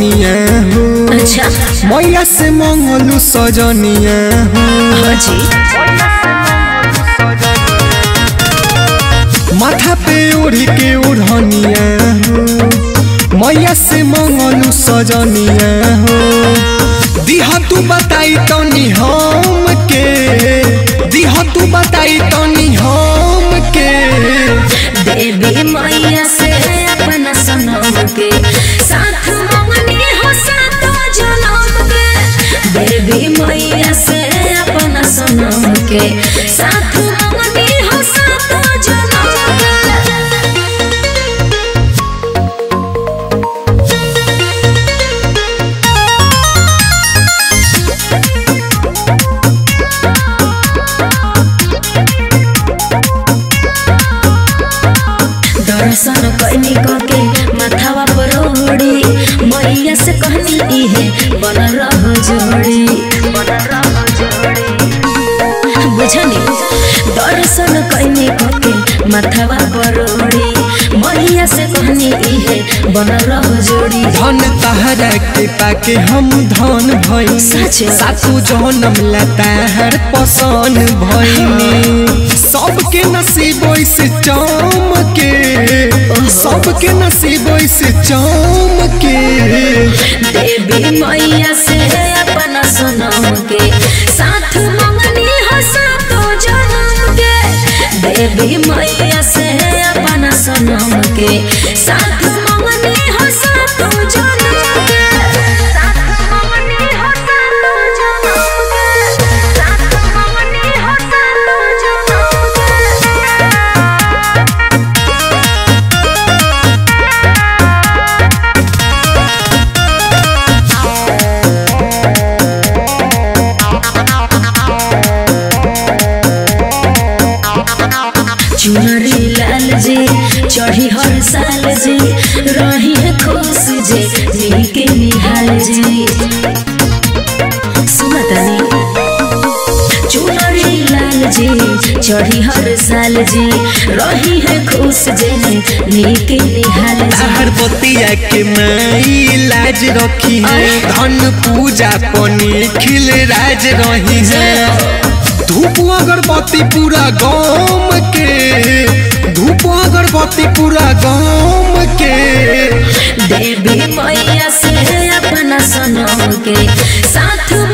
धनिया हो अच्छा मैया से मंगलू सजनिया हो हाँ जी माथा पे ओढ़ी के ओढ़निया हो मैया से मंगलू सजनिया हो दिहा तू बताई तनी हम के दिहा तू बताई तनी हम के देवी मैया से अपना सनम के साथ मंगनी हो सातो जनम के देवी मैया से अपना सनम के साथ मंगनी हो सातो जनम के दर्शन कैनी के माथावा पर ओढ़ी मैया से कहनी इहे बन रह जोड़ी बुझनी दर्शन कैनी के माथावा पर ओढ़ी मैया से कहनी इहे बन रह जोड़ी धन तहरा के पाके हम धन भई सच। सासू जन्म लताहर पसन भईनी सबके नसीब से चमके सबके नसीब से चमके देवी मैया से अपना सनम के साथ मंगनी हो सातो जनम के देवी मैया से अपना सनम के साथ मंगनी हो सातो जनम के साथ मंगनी हो सातो जनम के साथ मंगनी हो सातो जनम के चुनरी लाल जी चढ़ी हर साल जी रही है खुश जी नीके निहाल जी सुनतनी चुनरी लाल जी चढ़ी हर साल जी रही है खुश जी नीके निहाल जी हर बतिया के माई लाज रखी है धन पूजा पनी खिल राज रही है धूप अगरबत्ती पूरा गाँव के धूप अगरबत्ती पूरा गाँव के देवी मैया से अपना सनम के साथ